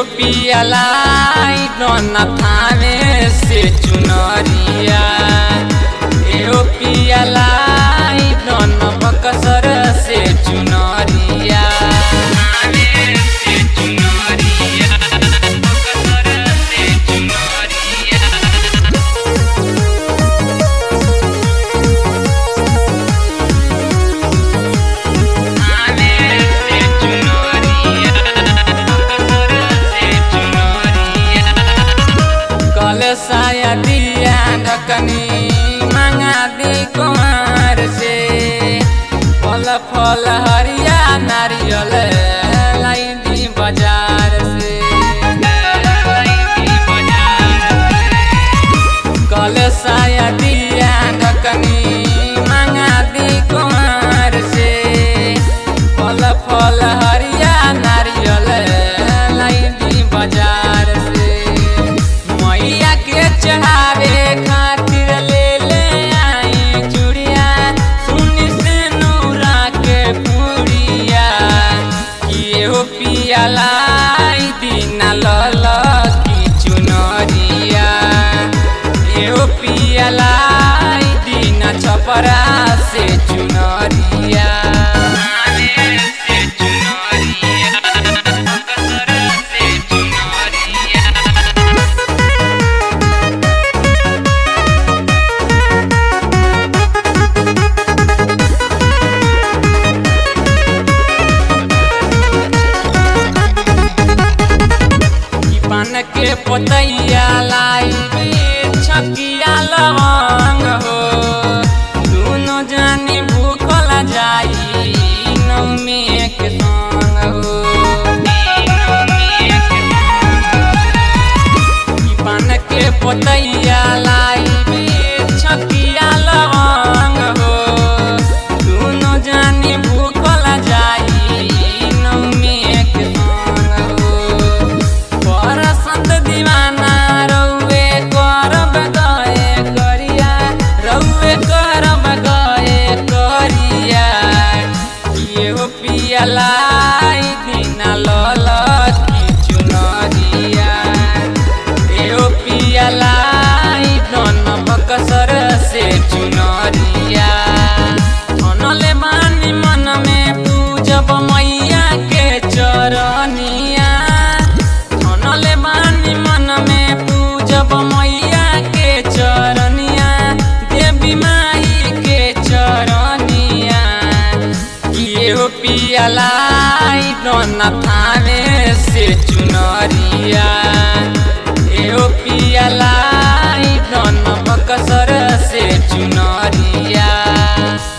एहो पियालाई डन थाने से चुनरिया एहो पियालाई डन बकसर से चुनरिया थाने से चुनरिया बकसर से चुनरिया कल साया दिया ढकनी मंगा दी कुमार से फल फल हरिया नारियल लाई दी बाजार से कल साया दिया ढकनी मंगा दी कुमार से फल फल हरिया नारियल लाई दी बाजार से मैया के चढ़ावे खातिर ले ले आई चूड़िया सुनी से नूरा के पुड़िया कि हो पियालाई दीना लल की चुनरिया एहो पियालाई दीना छपरा से चुनरिया से चुनरिया कसर से चुनरिया ई पान के पतैया लाई छकिया लवंग हो दुनो जानी भूखल जाई नौमी के संग हो ई पान के पतैया लाई छकिया लवंग हो दुनो जानी भूखल जाई नौमी के संग हो परसंत दीवाना रउए करब गए करिया रउए करब गए करिया एहो पियलाई दिना लल की चुनरिया एहो पियलाई दन बकसर से चुनरिया धनले मानी मन में पूजब मैया के चरनिया धनले मानी मन में पूजब मैया के चरनिया देवी माई के चरनिया किए पियालाई डन थाने से चुनरिया एहो पियालाई डन बकसर से चुनरिया